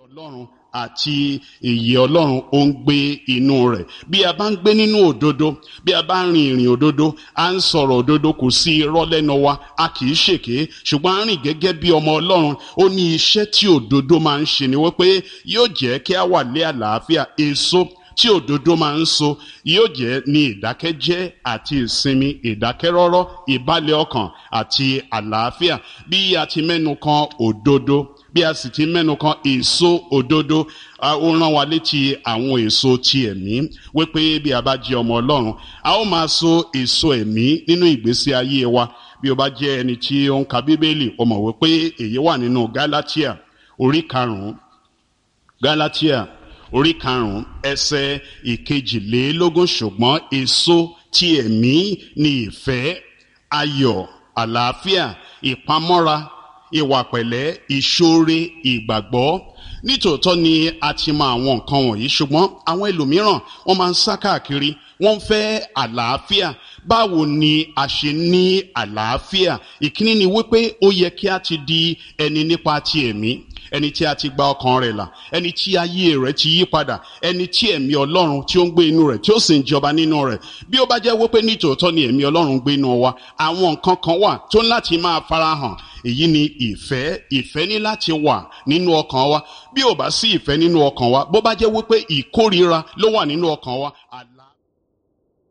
ọlọ́run àti ìyè ọlọ́run ó ń gbé inú rẹ̀ bí a bá ń gbé nínú òdodo bí a bá ń rin ìrìn òdodo à ń sọ̀rọ̀ òdodo kò sí irọ́ lẹ́nu wa a kì í ṣèké ṣùgbọ́n a rìn gẹ́gẹ́ bí ọmọ ọlọ́run ó ní iṣẹ́ tí òdodo máa ń ṣe ni wípé yóò jẹ́ kí a wà lé àlàáfíà èso tí òdodo máa ń so yóò jẹ́ ní ìdákẹ́jẹ́ àti ìsinmi ìdákẹ́rọ́rọ́ ìbálẹ̀ ọkàn àti àlàáfíà bí a ti mẹ́nu kan òdodo bí a sì ti mẹ́nu kan èso òdodo ó rán wa létí àwọn èso ti ẹ̀mí wípé bí a bá jẹ́ ọmọ ọlọ́run a ó máa so èso ẹ̀mí nínú ìgbésí ayé wa bí o bá jẹ́ ẹni tí ó ń ka bíbélì o mọ̀ wípé èyí wà nínú gálátíà orí karùn-ún gálátíà orí karùn-ún ẹsẹ̀ ìkejìlélógún ṣùgbọ́n èso ti ẹ̀mí ni ìfẹ́ ayọ̀ àlàáfíà ìpamọ́ra ìwà pẹ̀lẹ́ ìṣoore ìgbàgbọ́ nítòótọ́ ni a ti mọ àwọn nǹkan wọ̀nyí ṣùgbọ́n àwọn ẹlòmíràn wọ́n máa ń sá káàkiri wọ́n fẹ́ àlàáfíà báwo ni a ṣe ní àlàáfíà ìkíní ni wípé ó yẹ kí a ti di ẹni nípa ti ẹ̀mí ẹni tí a ti gba ọkàn rẹ̀ là ẹni tí ayé rẹ̀ ti yí padà ẹni tí ẹ̀mí ọlọ́run tí ó ń gbé inú rẹ̀ tí ó sì ń jọba nínú rẹ̀ bí ó bá jẹ́ wípé nítòótọ́ ni ẹ̀mí ọlọ́run gbé inú wa àwọn nǹkan kan wà tó ń láti máa farahàn èyí ni ìfẹ́ ìfẹ́ ní láti wà nínú ọkàn wa bí ò bá sí ìfẹ́ nínú ọkàn wa bó bá jẹ́ wípé ìkórira ló wà nínú ọkàn wa